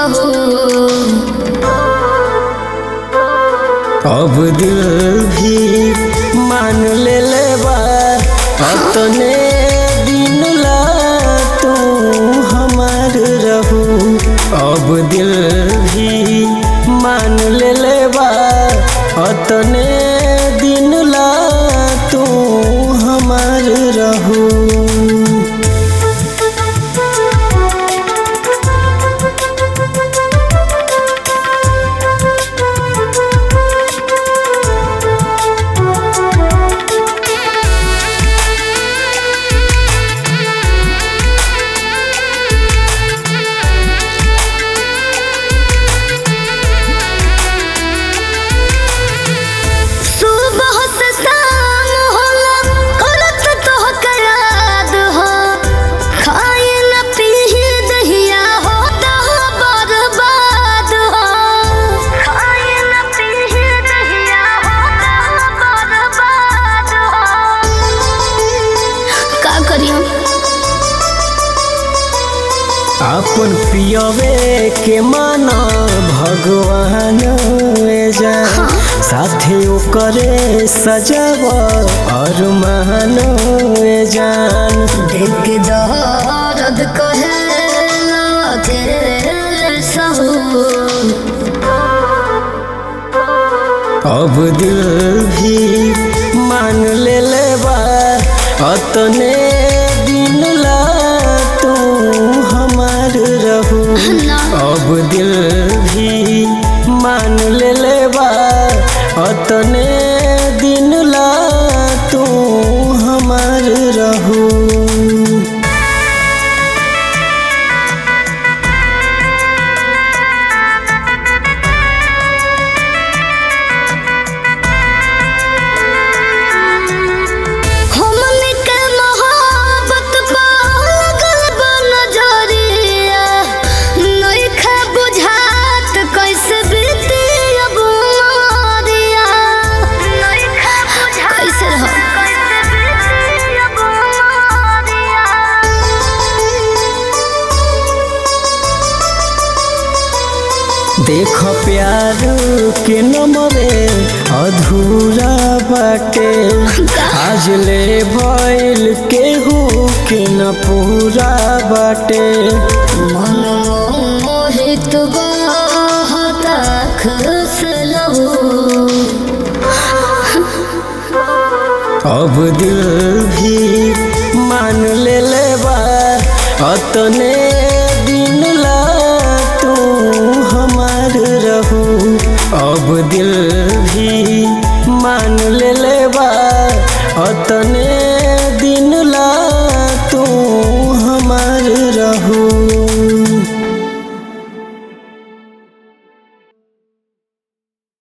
हो अब दिल भी मान ले ले बा अपने दिन ला तू हमार रहू अब दिल भी मान ले ले बा अपने दिन ला तू हमार रहू सुबह से शाम होला करत तोहके याद हो खाए न पीही दहिया हो दह बर्बाद हो खाए न पीही दहिया हो दह बर्बाद हो का करियो अपन पियवे के माना भगवान जा साथे ओकरे सजाव और मान जान देख दर्द कहे के सहू अब दिल भी मान ले ले बा अतने दिन ला तू हमार रहू ना। अब दिल भी मान ले ले बा अतने दिन ला तू हमार रहू हमनी के मोहब्बत पा लगल बा नजरिया नइखे बुझात कैसे बीती अब उमरिया नइखे बुझात कैसे रहो कैसे बीती अब उमरिया देख प्यार के नमरे अधूरा बाटे आज ले भइल केहू के न पूरा बाटे मन मोहित बहता खुश लहू अब दिल भी मान ले ले बा अतने दिन ला तू हमार रहू अब दिल